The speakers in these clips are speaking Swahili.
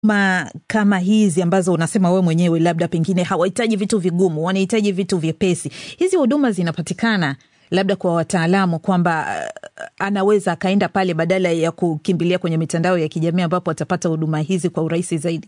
ma kama hizi ambazo unasema wewe mwenyewe labda pengine hawahitaji vitu vigumu, wanahitaji vitu vyepesi, hizi huduma zinapatikana labda kwa wataalamu kwamba uh, anaweza akaenda pale badala ya kukimbilia kwenye mitandao ya kijamii ambapo atapata huduma hizi kwa urahisi zaidi?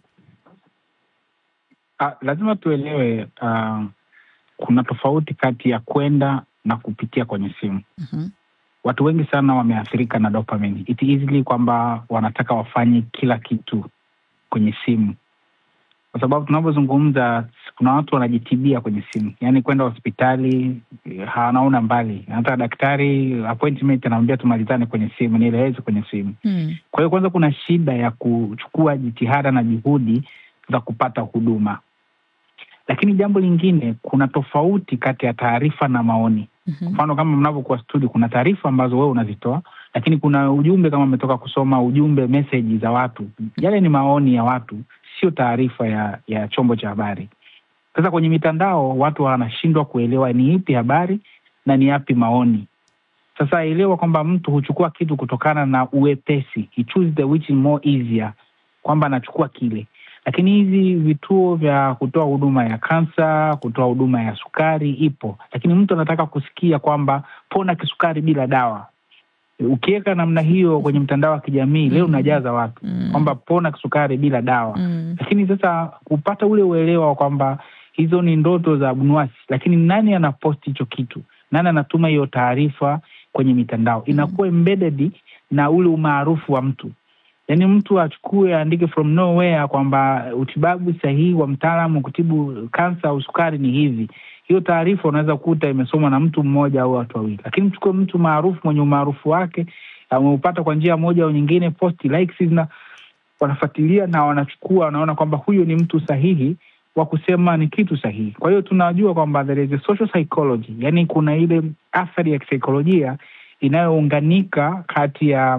Uh, lazima tuelewe uh, kuna tofauti kati ya kwenda na kupitia kwenye simu. Mhm. Watu wengi sana wameathirika na dopamine. It easily kwamba wanataka wafanye kila kitu kwenye simu, kwa sababu tunavyozungumza kuna watu wanajitibia kwenye simu, yaani kwenda hospitali eh, hanaona mbali, hata daktari appointment anamwambia tumalizane kwenye simu, nieleweze kwenye simu. Hmm. Kwa hiyo kwanza kuna shida ya kuchukua jitihada na juhudi za kupata huduma, lakini jambo lingine, kuna tofauti kati ya taarifa na maoni. Mhm. Mfano, kama mnavyokuwa studio, kuna taarifa ambazo wewe unazitoa, lakini kuna ujumbe, kama umetoka kusoma ujumbe, meseji za watu, yale ni maoni ya watu, sio taarifa ya ya chombo cha habari. Sasa kwenye mitandao watu wanashindwa kuelewa ni ipi habari na ni yapi maoni. Sasa elewa kwamba mtu huchukua kitu kutokana na uwepesi, he choose the which is more easier, kwamba anachukua kile. Lakini hizi vituo vya kutoa huduma ya kansa, kutoa huduma ya sukari ipo, lakini mtu anataka kusikia kwamba pona kisukari bila dawa. Ukiweka namna hiyo kwenye mtandao wa kijamii leo unajaza watu Mm. kwamba pona kisukari bila dawa Mm. lakini sasa kupata ule uelewa wa kwamba hizo ni ndoto za abnuasi, lakini nani anaposti hicho kitu, nani anatuma hiyo taarifa kwenye mitandao, inakuwa embedded na ule umaarufu wa mtu. Yaani mtu achukue aandike from nowhere kwamba utibabu sahihi wa mtaalamu kutibu kansa au sukari ni hivi. Hiyo taarifa unaweza kukuta imesomwa na mtu mmoja au watu wawili, lakini mchukue mtu maarufu mwenye umaarufu wake ameupata kwa njia moja au nyingine, posti likes na wanafuatilia na wanachukua, wanaona kwamba huyu ni mtu sahihi wa kusema ni kitu sahihi. Kwa hiyo tunajua kwamba there is a social psychology, yani kuna ile athari ya kisaikolojia inayounganika kati ya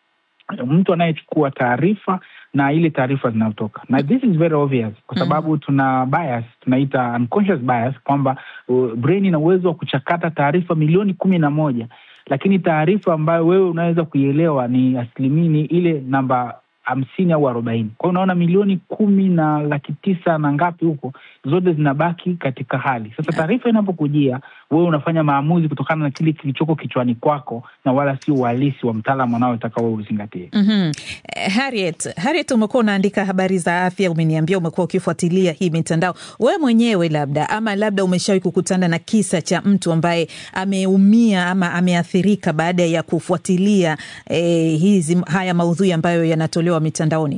mtu anayechukua taarifa na ile taarifa zinazotoka, na this is very obvious kwa sababu tuna bias, tunaita unconscious bias kwamba uh, brain ina uwezo wa kuchakata taarifa milioni kumi na moja lakini taarifa ambayo wewe unaweza kuielewa ni asilimia ni ile namba hamsini au arobaini. Kwa hiyo unaona milioni kumi na laki tisa na ngapi huko, zote zinabaki katika hali. Sasa taarifa inapokujia wewe unafanya maamuzi kutokana na kile kilichoko kichwani kwako na wala sio uhalisi wa mtaalamu anaotaka wewe uzingatie. Mhm. Eh, Harriet, Harriet, umekuwa unaandika habari za afya, umeniambia umekuwa ukifuatilia hii mitandao. Wewe mwenyewe labda ama labda umeshawahi kukutana na kisa cha mtu ambaye ameumia ama ameathirika baada ya kufuatilia eh, hizi haya maudhui ambayo yanatolewa mitandaoni?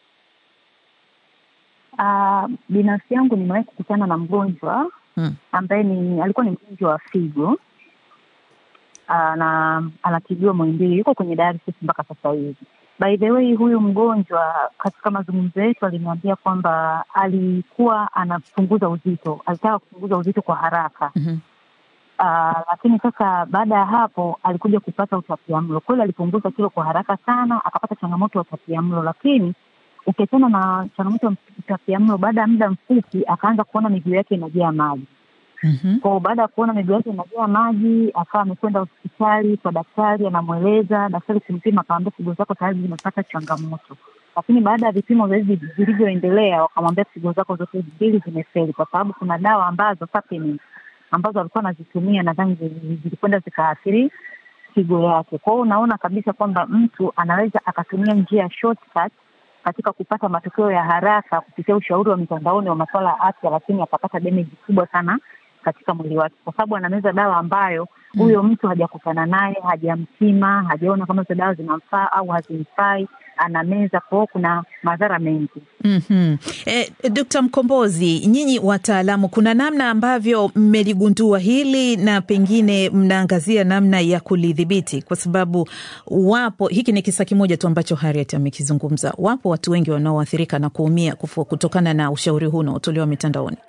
Uh, binafsi yangu nimewahi kukutana na mgonjwa Hmm. ambaye ni alikuwa ni mgonjwa wa figo uh, na anatibiwa Muhimbili, yuko kwenye dialysis mpaka sasa hivi. By the way, huyu mgonjwa katika mazungumzo yetu aliniambia kwamba alikuwa anapunguza uzito, alitaka kupunguza uzito kwa haraka Mhm. Uh, lakini sasa baada ya hapo alikuja kupata utapiamlo. Kweli alipunguza kilo kwa haraka sana, akapata changamoto ya utapiamlo, lakini ukiachana na changamoto ya utapiamlo, baada ya muda mfupi akaanza kuona miguu yake inajaa maji. Mhm. Kwa baada ya kuona miguu yake inajaa maji, akawa amekwenda hospitali kwa daktari, anamweleza daktari, kumpima, akamwambia figo zako tayari zimepata changamoto. Lakini baada ya vipimo zaidi vilivyoendelea, wakamwambia figo zako zote mbili zimefeli, kwa sababu kuna dawa ambazo supplements ambazo alikuwa anazitumia nadhani zili- zilikwenda zikaathiri figo yake. Kwa hiyo unaona kabisa kwamba mtu anaweza akatumia njia ya shortcut katika kupata matokeo ya haraka kupitia ushauri wa mitandaoni wa masuala ya afya, lakini akapata damage kubwa sana katika mwili wake, kwa sababu anameza dawa ambayo huyo mtu hajakutana naye, hajampima, hajaona kama hizo dawa zinamfaa au hazimfai, anameza. Kwa hiyo kuna madhara mengi. Mhm. Eh, Dkt. Mkombozi, nyinyi wataalamu, kuna namna ambavyo mmeligundua hili na pengine mnaangazia namna ya kulidhibiti, kwa sababu wapo, hiki ni kisa kimoja tu ambacho Harriet amekizungumza. Wapo watu wengi wanaoathirika na kuumia kufu- kutokana na ushauri huu unaotolewa mitandaoni.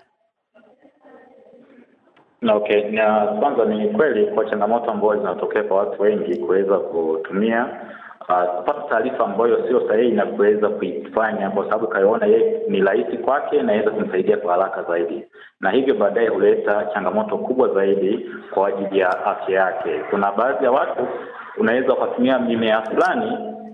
Na okay, na kwanza ni kweli kwa changamoto ambazo zinatokea kwa watu wengi kuweza kutumia uh, kupata taarifa ambayo sio sahihi na kuweza kuifanya kwa sababu kaiona yeye ni rahisi kwake na inaweza kumsaidia kwa haraka zaidi, na hivyo baadaye huleta changamoto kubwa zaidi kwa ajili ya afya yake. Kuna baadhi ya watu unaweza ukatumia mimea fulani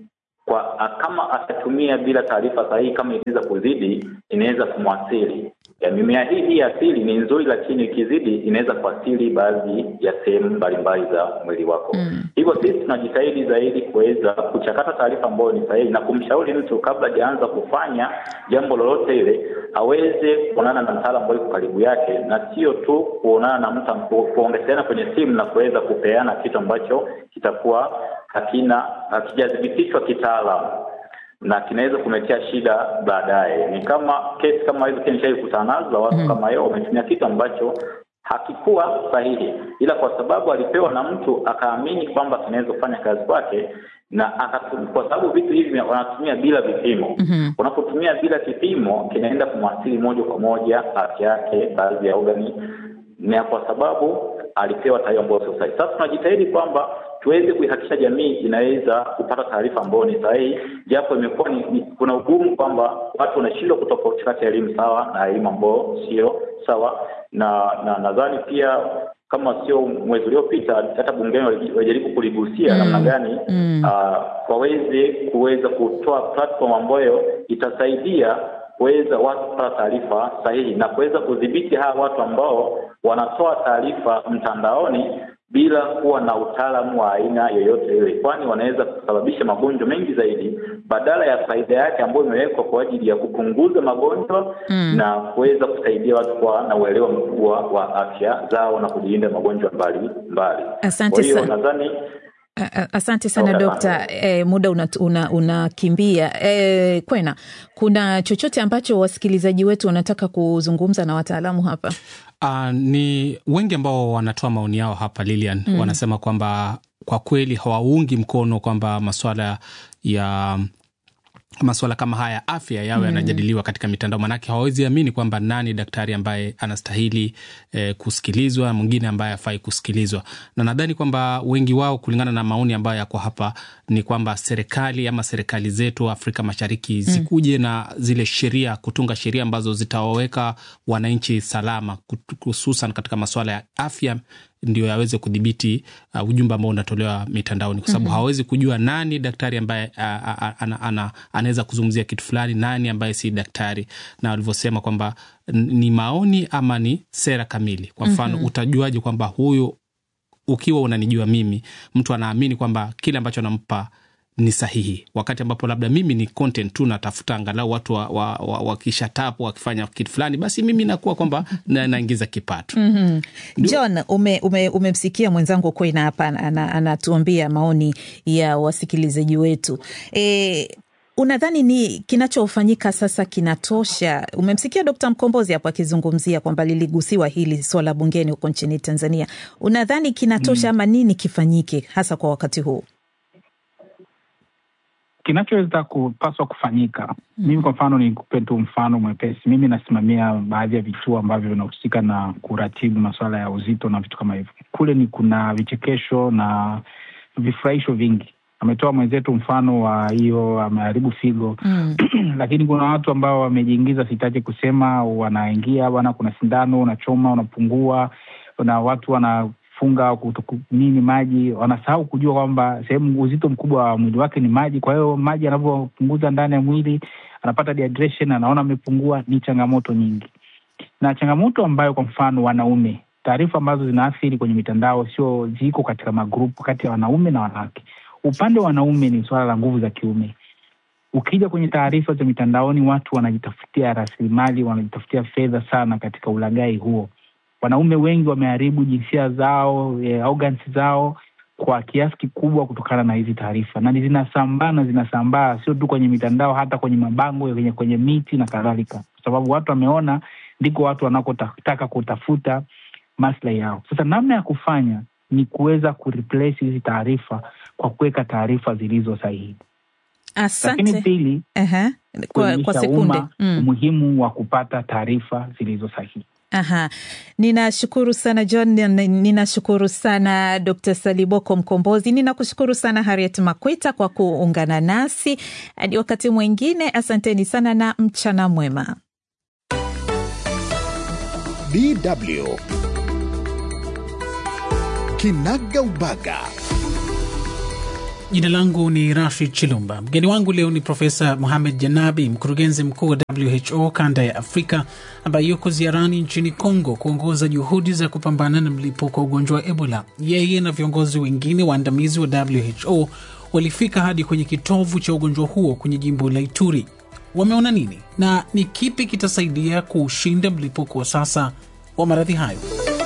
kwa kama atatumia bila taarifa sahihi, kama inaweza kuzidi, inaweza kumwathiri. Ya mimea hii hii asili ni nzuri, lakini ikizidi inaweza kuathiri baadhi ya sehemu mbalimbali za mwili wako. Mm. Hivyo sisi tunajitahidi zaidi kuweza kuchakata taarifa ambayo ni sahihi na kumshauri mtu kabla hajaanza kufanya jambo lolote ile aweze kuonana na mtaalamu ambaye yuko karibu yake, na sio tu kuonana na mtu ku- kuongezeana kwenye simu na kuweza kupeana kitu ambacho kitakuwa hakina hakijathibitishwa kitaalamu na kinaweza kumetea shida baadaye. Ni kama kesi kama hizo, pia nishai kutana nazo za watu Mhm. kama hiyo, wametumia kitu ambacho hakikuwa sahihi, ila kwa sababu alipewa na mtu akaamini kwamba kinaweza kufanya kazi kwake na akatu, kwa sababu vitu hivi wanatumia bila vipimo. Mhm. Unapotumia bila kipimo, kinaenda kumwathiri moja kwa moja afya yake, baadhi ya organi, na kwa sababu alipewa taarifa ambayo sio sahihi. Sasa tunajitahidi kwamba tuweze kuihakikisha jamii inaweza kupata taarifa ambayo ni sahihi, japo imekuwa ni, ni, kuna ugumu kwamba watu wanashindwa kutofautisha kati ya elimu sawa na elimu ambayo sio sawa, na na nadhani pia kama sio mwezi uliopita hata bungeni wali- walijaribu kuligusia Mm. namna gani Mm. ah, waweze kuweza kutoa platform ambayo itasaidia kuweza watu kupata taarifa sahihi na kuweza kudhibiti hawa watu ambao wanatoa taarifa mtandaoni bila kuwa na utaalamu wa aina yoyote ile, kwani wanaweza kusababisha magonjwa mengi zaidi badala ya faida yake ambayo imewekwa kwa ajili ya kupunguza magonjwa Mm. na kuweza kusaidia watu kuwa na uelewa mkubwa wa afya zao na kujilinda magonjwa mbali mbali. Asante Kwa hiyo sana. nadhani A- a- Asante sana Okay, dokta. E, muda unakimbia una, unakimbia. e, Kwena, kuna chochote ambacho wasikilizaji wetu wanataka kuzungumza na wataalamu hapa? Uh, ni wengi ambao wanatoa maoni yao hapa Lilian, mm. wanasema kwamba kwa kweli hawaungi mkono kwamba maswala ya maswala kama haya ya afya yawe yanajadiliwa katika mitandao, maanake hawawezi amini kwamba nani daktari ambaye anastahili eh, kusikilizwa, mwingine ambaye hafai kusikilizwa. Na nadhani kwamba wengi wao, kulingana na maoni ambayo yako hapa, ni kwamba serikali ama serikali zetu Afrika Mashariki zikuje na zile sheria, kutunga sheria ambazo zitawaweka wananchi salama, kut- hususan katika maswala ya afya ndio yaweze kudhibiti uh, ujumbe ambao unatolewa mitandaoni, kwa sababu hawawezi kujua nani daktari ambaye uh, uh, ana, ana, anaweza kuzungumzia kitu fulani, nani ambaye si daktari, na walivyosema kwamba n- ni maoni ama ni sera kamili. Kwa mfano utajuaje kwamba huyu, ukiwa unanijua mimi, mtu anaamini kwamba kile ambacho anampa ni sahihi, wakati ambapo labda mimi ni content tu natafuta angalau watu wakisha wa, wa, wakisha tap wakifanya kitu fulani, basi mimi nakuwa kwamba na, naingiza kipato mm John, ume, ume, umemsikia mwenzangu Kwena hapa ana- anatuambia maoni ya wasikilizaji wetu e, unadhani ni kinachofanyika sasa kinatosha? Umemsikia Dkt. Mkombozi hapo akizungumzia kwamba liligusiwa hili swala bungeni huko nchini Tanzania. Unadhani kinatosha ama nini kifanyike hasa kwa wakati huu? kinachoweza kupaswa kufanyika mimi kwa mfano nikupe tu mfano mwepesi mimi nasimamia baadhi ya vituo ambavyo vinahusika na kuratibu masuala ya uzito na vitu kama hivyo kule ni kuna vichekesho na vifurahisho vingi ametoa mwenzetu mfano wa hiyo ameharibu figo Mm. lakini kuna watu ambao wamejiingiza, sitaki kusema, wanaingia bwana, kuna sindano unachoma, unapungua, na watu wanafunga kutuku- nini maji, wanasahau kujua kwamba sehemu uzito mkubwa wa mwili wake ni maji. Kwa hiyo maji anavyopunguza ndani ya mwili anapata dehydration, anaona amepungua. Ni changamoto nyingi, na changamoto ambayo kwa mfano wanaume, taarifa ambazo zinaathiri kwenye mitandao sio ziko katika magrupu kati ya wanaume na wanawake. Upande wa wanaume ni suala la nguvu za kiume ukija kwenye taarifa za mitandaoni, watu wanajitafutia rasilimali, wanajitafutia fedha sana katika ulaghai huo. Wanaume wengi wameharibu jinsia zao, eh, organs zao kwa kiasi kikubwa kutokana na hizi taarifa, na zinasambaa na zinasambaa sio tu kwenye mitandao, hata kwenye mabango, kwenye, kwenye miti na kadhalika, kwa sababu watu wameona ndiko watu wanakotaka kutafuta maslahi yao. Sasa namna ya kufanya ni kuweza kureplace hizi taarifa kwa kuweka taarifa zilizo sahihi lakini Asante. pili Aha. Kwa, kwa kuelimisha sekunde umma mm. umuhimu wa kupata taarifa zilizo sahihi. Aha, ninashukuru sana John, nin- ninashukuru sana Dr. Saliboko Mkombozi, ninakushukuru sana Harriet Makweta kwa kuungana nasi hadi wakati mwingine. Asanteni sana na mchana mwema. DW Kinaga Ubaga. Jina langu ni Rashid Chilumba. Mgeni wangu leo ni Profesa Mohamed Janabi, mkurugenzi mkuu wa WHO kanda ya Afrika, ambaye yuko ziarani nchini Kongo kuongoza juhudi za kupambana na mlipuko wa ugonjwa wa Ebola. Yeye na viongozi wengine waandamizi wa WHO walifika hadi kwenye kitovu cha ugonjwa huo kwenye jimbo la Ituri. Wameona nini na ni kipi kitasaidia kuushinda mlipuko wa sasa wa maradhi hayo?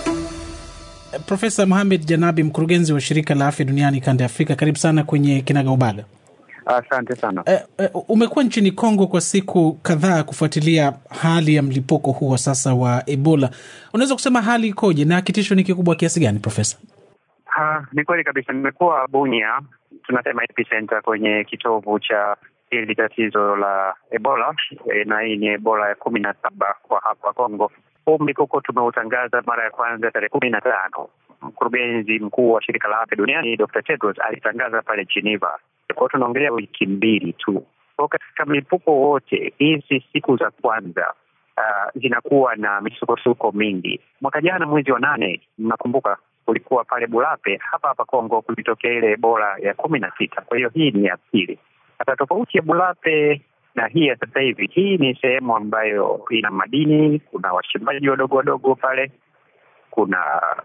Profesa Mohamed Janabi, mkurugenzi wa shirika la afya duniani kanda ya Afrika, karibu sana kwenye Kinagaubaga. Asante sana. Eh, eh, umekuwa nchini Kongo kwa siku kadhaa kufuatilia hali ya mlipuko huu wa sasa wa Ebola. Unaweza kusema hali ikoje na kitisho ni kikubwa kiasi gani, Profesa? Ha, ni kweli kabisa. Nimekuwa Bunia, tunasema epicenter, kwenye kitovu cha hili tatizo la Ebola e, na hii ni Ebola ya kumi na saba kwa hapa Kongo. Huu mlipuko tumeutangaza mara ya kwanza tarehe kumi na tano. Mkurugenzi mkuu wa shirika la afya duniani Dr. Tedros alitangaza pale Geneva. Kwa hiyo tunaongelea wiki mbili tu. Kwa katika mlipuko wote hizi siku za kwanza uh, zinakuwa na misukosuko mingi. Mwaka jana mwezi wa nane, mnakumbuka kulikuwa pale Bulape hapa hapa Kongo kulitokea ile Ebola ya kumi na sita. Kwa hiyo hii ni ya pili. Sasa tofauti ya Bulape na hii ya sasa hivi, hii ni sehemu ambayo ina madini, kuna wachimbaji wadogo wadogo pale, kuna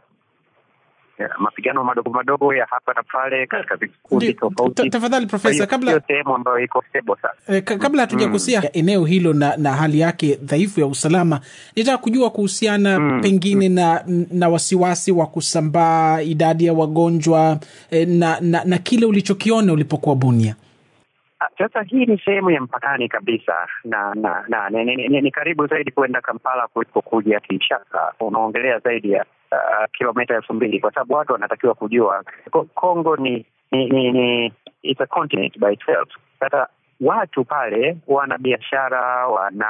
mapigano madogo madogo ya hapa na pale katika vikundi tofauti. Tafadhali Profesa, kabla sio sehemu ambayo iko stable sana. Eh, kabla hatujagusia mm. eneo hilo na, na hali yake dhaifu ya usalama, nitaka kujua kuhusiana mm. pengine mm. na na wasiwasi wa kusambaa idadi ya wagonjwa eh, na, na na kile ulichokiona ulipokuwa Bunia. Sasa hii ni sehemu ya mpakani kabisa na na, na ni, ni, ni, ni karibu zaidi kwenda Kampala kuliko kuja Kinshasa. Unaongelea zaidi ya uh, kilomita elfu mbili kwa sababu watu wanatakiwa kujua Kongo ni ni, ni, ni it's a continent by itself. Sasa watu pale wana biashara, wana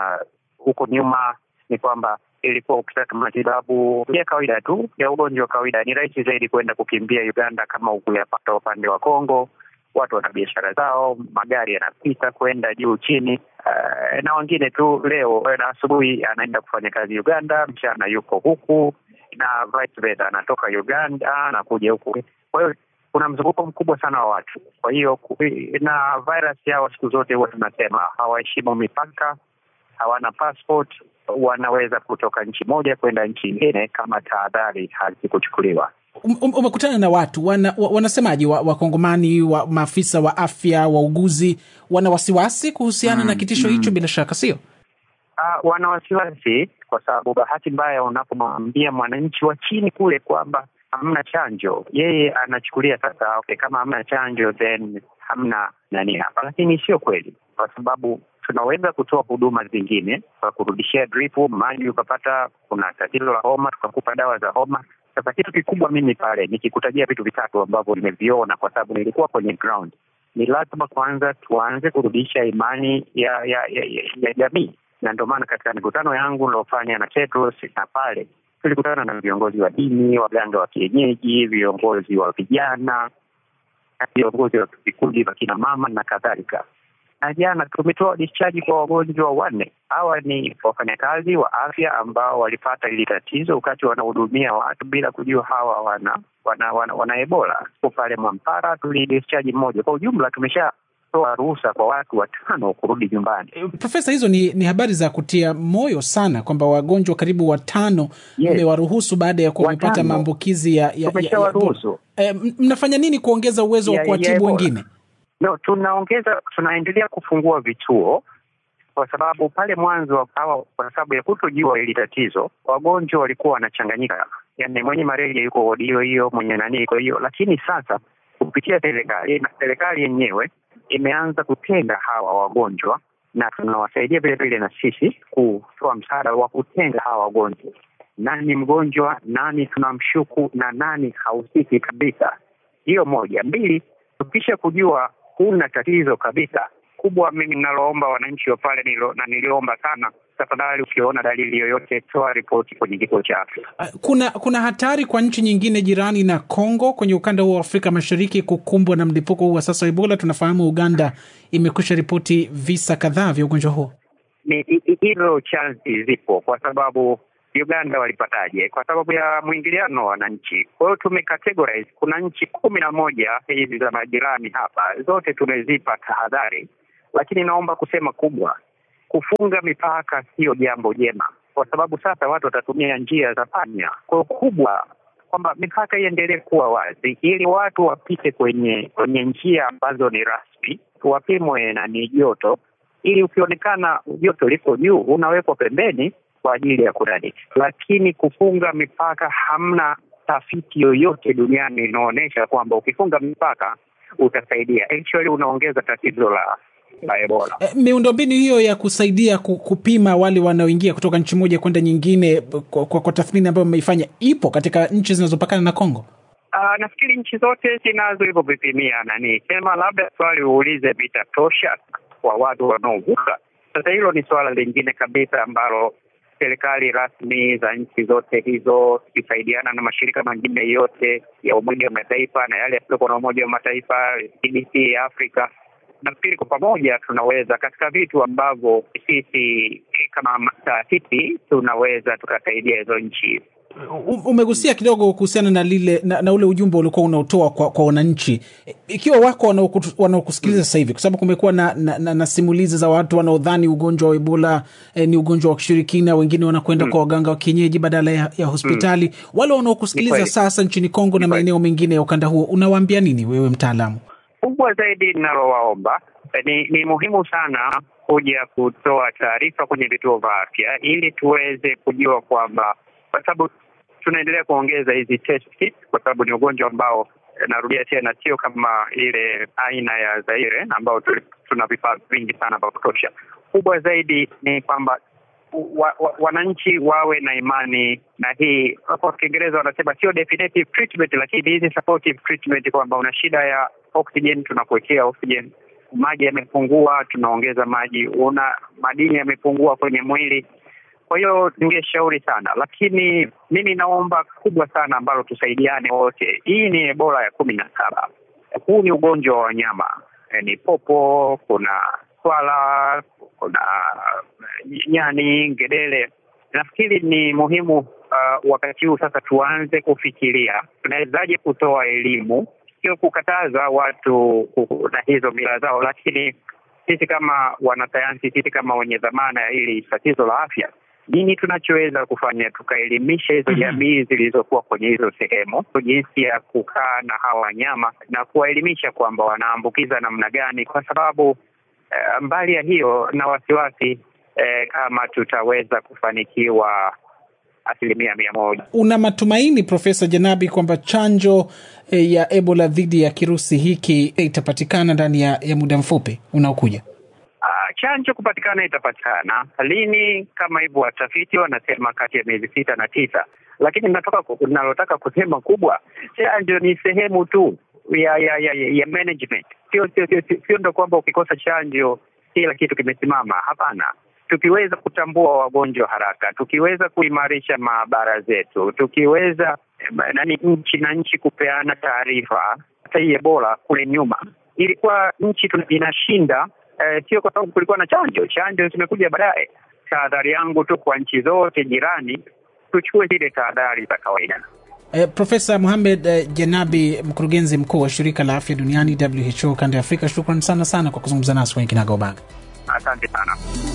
huko nyuma ni kwamba ilikuwa ukitaka matibabu ya kawaida tu ya ugonjwa wa kawaida, ni rahisi zaidi kwenda kukimbia Uganda kama ukuyapata upande wa Kongo watu wana biashara zao, magari yanapita kwenda juu chini. Uh, na wengine tu leo na asubuhi anaenda kufanya kazi Uganda, mchana yuko huku na vice versa, anatoka Uganda anakuja huku. Kwa hiyo kuna mzunguko mkubwa sana wa watu. Kwa hiyo na virus yao siku zote huwa tunasema hawaheshimu mipaka, hawana passport, wanaweza kutoka nchi moja kwenda nchi nyingine kama tahadhari hazikuchukuliwa. Um, umekutana na watu wana, wanasemaje wakongomani wa, wa maafisa wa afya wauguzi wana wasiwasi kuhusiana mm, na kitisho mm. hicho bila shaka sio? Uh, wana wasiwasi kwa sababu bahati mbaya unapomwambia mwananchi wa chini kule kwamba hamna chanjo, yeye anachukulia sasa, okay, kama hamna chanjo then hamna nani hapa, lakini sio kweli, kwa sababu tunaweza kutoa huduma zingine kwa kurudishia dripu maji, ukapata kuna tatizo la homa, tukakupa dawa za homa sasa kitu kikubwa mimi pale nikikutajia vitu vitatu ambavyo nimeviona, kwa sababu nilikuwa kwenye ground, ni lazima kwanza tuanze kurudisha imani ya ya ya, ya, ya jamii, na ndio maana katika mikutano yangu niliofanya na Tedros na pale tulikutana na viongozi wa dini, waganga wa kienyeji, viongozi wa vijana, viongozi wa vikundi vya kina mama na kadhalika na jana tumetoa discharge kwa wagonjwa wanne. Hawa ni wafanyakazi wa afya ambao walipata hili tatizo wakati wanahudumia watu bila kujua hawa wana wana, wana, wana Ebola. Kwa pale Mwampara tulidischarge mmoja. Kwa ujumla tumeshatoa ruhusa kwa watu watano kurudi nyumbani. Profesa, hizo ni, ni habari za kutia moyo sana kwamba wagonjwa karibu watano mmewaruhusu yes, baada ya kuwa wamepata maambukizi ya, ya, ya, ya e, mnafanya nini kuongeza uwezo wa kuwatibu wengine? No, tunaongeza tunaendelea kufungua vituo kwa sababu pale mwanzo hawa, kwa sababu ya kutojua hili tatizo, wagonjwa walikuwa wanachanganyika, yaani mwenye malaria yuko wodi hiyo hiyo, mwenye nani iko hiyo. Lakini sasa kupitia serikali na serikali yenyewe imeanza kutenga hawa wagonjwa, na tunawasaidia vile vile na sisi kutoa msaada wa kutenga hawa wagonjwa, nani mgonjwa, nani tunamshuku na nani hahusiki kabisa. Hiyo moja. Mbili, tukisha kujua huna tatizo kabisa kubwa, mimi ninaloomba wananchi wa pale nilo, na niliomba sana, tafadhali ukiona dalili yoyote toa ripoti kwenye kituo cha afya. Kuna kuna hatari kwa nchi nyingine jirani na Kongo kwenye ukanda huu wa Afrika Mashariki kukumbwa na mlipuko huu wa sasa wa Ebola? Tunafahamu Uganda imekwisha ripoti visa kadhaa vya ugonjwa huo. Ni hizo chansi zipo, kwa sababu Uganda walipataje? Kwa sababu ya mwingiliano wa wananchi. Kwa hiyo tumecategorize, kuna nchi kumi na moja hizi za majirani hapa, zote tumezipa tahadhari, lakini naomba kusema kubwa, kufunga mipaka sio jambo jema, kwa sababu sasa watu watatumia njia za panya. Kwa hiyo kubwa kwamba mipaka iendelee kuwa wazi ili watu wapite kwenye kwenye njia ambazo ni rasmi, wapimwe na ni joto, ili ukionekana joto liko juu unawekwa pembeni kwa ajili ya kunani. Lakini kufunga mipaka, hamna tafiti yoyote duniani inaonyesha kwamba ukifunga mipaka utasaidia. Actually unaongeza tatizo la la Ebola. E, miundombinu hiyo ya kusaidia ku- kupima wale wanaoingia kutoka nchi moja kwenda nyingine kwa, kwa, kwa tathmini ambayo mmeifanya ipo katika nchi zinazopakana na Kongo? Uh, nafikiri nchi zote zinazo hivyo vipimia nani, sema labda swali uulize vitatosha kwa watu wanaovuka. Sasa hilo ni swala lingine kabisa ambalo serikali rasmi za nchi zote hizo zikisaidiana na mashirika mengine yote ya Umoja wa Mataifa na yale yasiyokuwa na Umoja wa Mataifa, CDC ya Afrika, nafikiri kwa pamoja tunaweza katika vitu ambavyo sisi kama taasisi tunaweza tukasaidia hizo nchi U- Umegusia kidogo kuhusiana na lile na, na ule ujumbe uliokuwa unaotoa kwa, kwa wananchi, E, ikiwa wako wanaokutu- wanaokusikiliza sasa hivi, kwa sababu kumekuwa na, na, na, na simulizi za watu wanaodhani ugonjwa wa Ebola eh, ni ugonjwa wa kishirikina, wengine wanakwenda kwa waganga wa kienyeji badala ya, ya hospitali. Wale Ni wanaokusikiliza kweli. sasa nchini Kongo na Ni kweli. maeneo mengine ya ukanda huo, unawaambia nini wewe mtaalamu? kubwa zaidi linalowaomba eh, ni, ni muhimu sana kuja kutoa taarifa kwenye vituo vya afya ili tuweze kujua kwamba, kwa sababu tunaendelea kuongeza hizi test kits, kwa sababu ni ugonjwa ambao eh, narudia tena, sio kama ile aina ya Zaire ambao tuli- tuna vifaa vingi sana vya kutosha. Kubwa zaidi ni kwamba wa, wa, wananchi wawe na imani na hii, kwa Kiingereza wanasema sio definitive treatment, lakini hizi supportive treatment, kwamba una shida ya oxygen, tunakuwekea oxygen. Maji yamepungua, tunaongeza maji. Una madini yamepungua kwenye mwili. Kwa hiyo ningeshauri sana, lakini mimi naomba kubwa sana ambalo tusaidiane wote. Hii ni Ebola ya kumi na saba. Huu ni ugonjwa wa wanyama, Eh, ni popo, kuna swala, kuna eh, nyani, ngedere. Nafikiri ni muhimu uh, wakati huu sasa tuanze kufikiria tunawezaje kutoa elimu, sio kukataza watu ku- na hizo mila zao, lakini sisi kama wanasayansi, sisi kama wenye dhamana ya hili tatizo la afya, nini tunachoweza kufanya tukaelimisha hizo jamii zilizokuwa kwenye hizo sehemu jinsi ya kukaa na hawa wanyama na kuwaelimisha kwamba wanaambukiza namna gani, kwa sababu eh, mbali ya hiyo na wasiwasi eh, kama tutaweza kufanikiwa asilimia mia moja. Una matumaini Profesa Janabi kwamba chanjo eh, ya Ebola dhidi ya kirusi hiki eh, itapatikana ndani ya, ya muda mfupi unaokuja? Ah, chanjo kupatikana itapatikana lini? Kama hivyo watafiti wanasema kati ya miezi sita na tisa, lakini natoka ku- nalotaka kusema kubwa, chanjo ni sehemu tu ya ya ya, ya management, sio sio sio sio- sio ndo kwamba ukikosa chanjo kila kitu kimesimama. Hapana, tukiweza kutambua wagonjwa haraka, tukiweza kuimarisha maabara zetu, tukiweza eh, nani nchi na nchi kupeana taarifa. Hata hii Ebola kule nyuma ilikuwa nchi tuna- inashinda eh, sio kwa sababu kulikuwa na chanjo. Chanjo zimekuja baadaye. Tahadhari yangu tu kwa nchi zote jirani, tuchukue zile tahadhari za kawaida. Eh, Profesa Mohamed eh, Janabi, mkurugenzi mkuu wa shirika la afya duniani WHO kanda ya Afrika, shukran sana sana kwa kuzungumza nasi kwenye Kinagaubaga. Asante sana.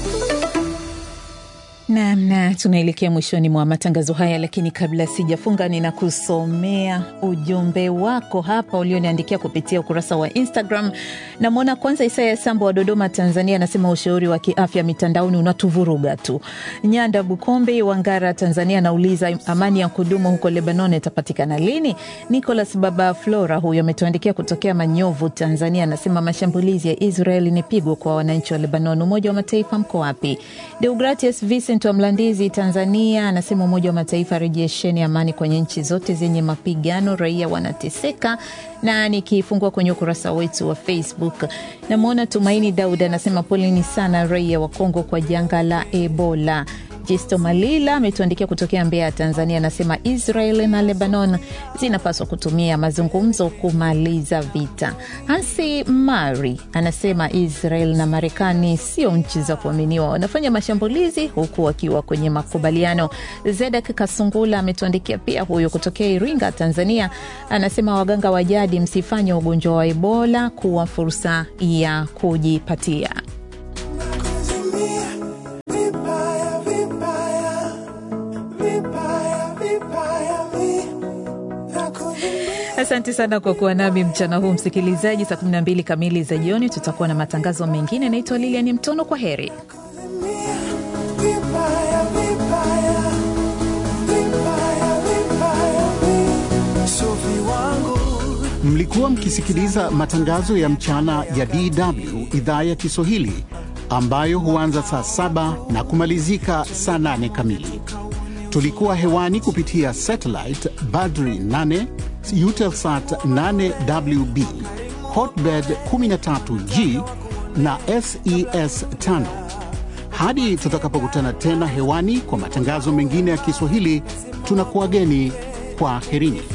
Naam, na tunaelekea mwishoni mwa matangazo haya, lakini kabla sijafunga, ninakusomea ujumbe wako hapa ulioniandikia kupitia ukurasa wa Instagram. Namwona kwanza Isaya Sambo wa Dodoma, Tanzania, anasema ushauri wa kiafya mitandaoni unatuvuruga tu. Nyanda Bukombe wa Ngara, Tanzania, anauliza amani ya kudumu huko Lebanon itapatikana lini? Nicolas Baba Flora huyo ametuandikia kutokea Manyovu, Tanzania, anasema mashambulizi ya Israeli ni pigo kwa wananchi wa Lebanon. Umoja wa Mataifa mko wapi? Deogratius Vincent wa Mlandizi, Tanzania, anasema Umoja wa Mataifa rejesheni amani kwenye nchi zote zenye mapigano, raia wanateseka. Na nikifungua kwenye ukurasa wetu wa Facebook, namwona Tumaini Daud anasema poleni sana raia wa Kongo kwa janga la Ebola. Jisto Malila ametuandikia kutokea Mbeya, Tanzania, anasema Israel na Lebanon zinapaswa kutumia mazungumzo kumaliza vita. Hansi Mari anasema Israel na Marekani sio nchi za kuaminiwa, wanafanya mashambulizi huku wakiwa kwenye makubaliano. Zedek Kasungula ametuandikia pia, huyo kutokea Iringa, Tanzania, anasema waganga wa jadi, msifanye ugonjwa wa Ebola kuwa fursa ya kujipatia Asante sana kwa kuwa nami mchana huu msikilizaji. Saa 12 kamili za jioni tutakuwa na matangazo mengine. Naitwa Lilian Mtono, kwa heri. Mlikuwa mkisikiliza matangazo ya mchana ya DW idhaa ya Kiswahili ambayo huanza saa saba na kumalizika saa nane kamili. Tulikuwa hewani kupitia satellite Badri 8 Eutelsat 8WB Hotbird 13G na SES 5. Hadi tutakapokutana tena hewani kwa matangazo mengine ya Kiswahili, tunakuwageni kwa herini.